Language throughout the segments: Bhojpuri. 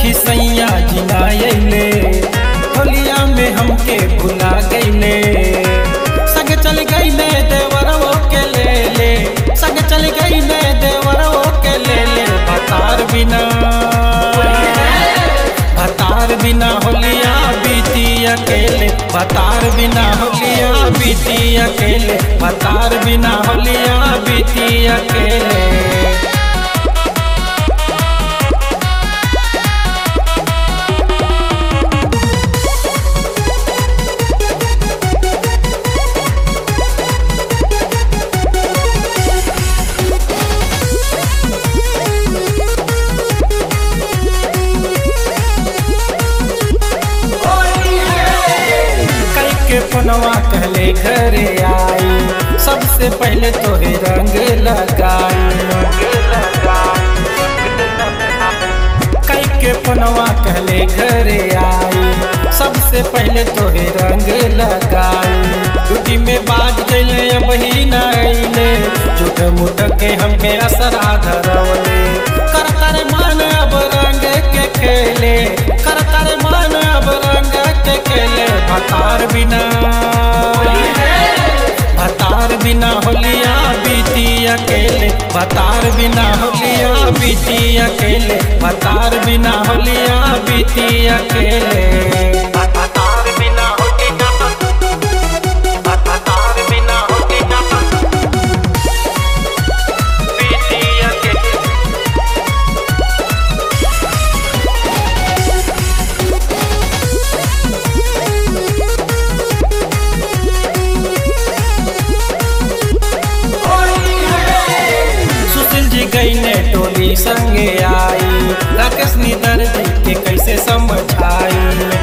सखी सैया जिनायले होलिया में हमके भुला गईले संग चल गईले देवरवो के ले ले संग चल गईले देवरवो के ले ले भतार बिना भतार बिना होलिया बीती अकेले भतार बिना होलिया बीती अकेले भतार बिना होलिया बीती अकेले कई के पनवा कहले घरे आई सबसे पहले तोहे रंग लगाई कई के पनवा कहले घरे आई सबसे पहले तोहे रंग लगाई टूटी में बाज गईले अब ही न अइले झूठ मुठ के हमके असरा धरवले कर कर मान अब रंग के खेले कर कर मान अब रंग के खेले भतार बिना भतार बिना होलिया बीती अकेले भतार बिना होलिया बीती अकेले भतार बिना होलिया बीती अकेले भतार बिना होलिया भतार बिना होलिया बीती अकेले सुशील जी गई ने टोली संगे आई राकेश निधर जी के कैसे समझाई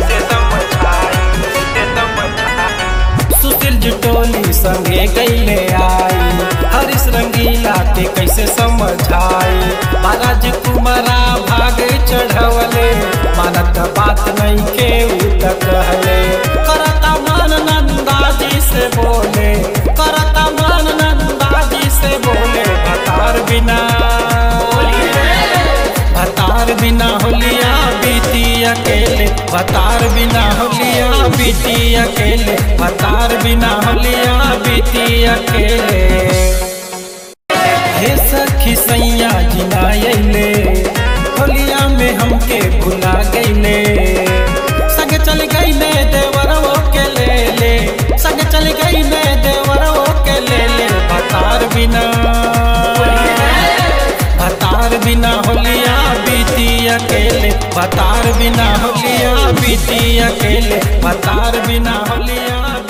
सुशील जी टोली संगे गईले आई हरीश रंगीला के कैसे समझाई महाराज कुमारा भाग चढ़वले मानत बात नहीं के उत कहले करता मन नंदा जी से बोले करता मन नंदा जी से बोले भतार बिना भतार बिना होलिया बीती अकेले भतार बिना होलिया बीती अकेले भतार बिना होलिया बीती अकेले हे सखी सैया जिनायले होलिया में हमके भुला गईले संग चल गईले देवरवो के ले ले संग चल गईले देवरवो के ले ले भतार बिना भतार बिना होलिया बीती अकेले भतार बिना होलिया बीती अकेले भतार बिना होलिया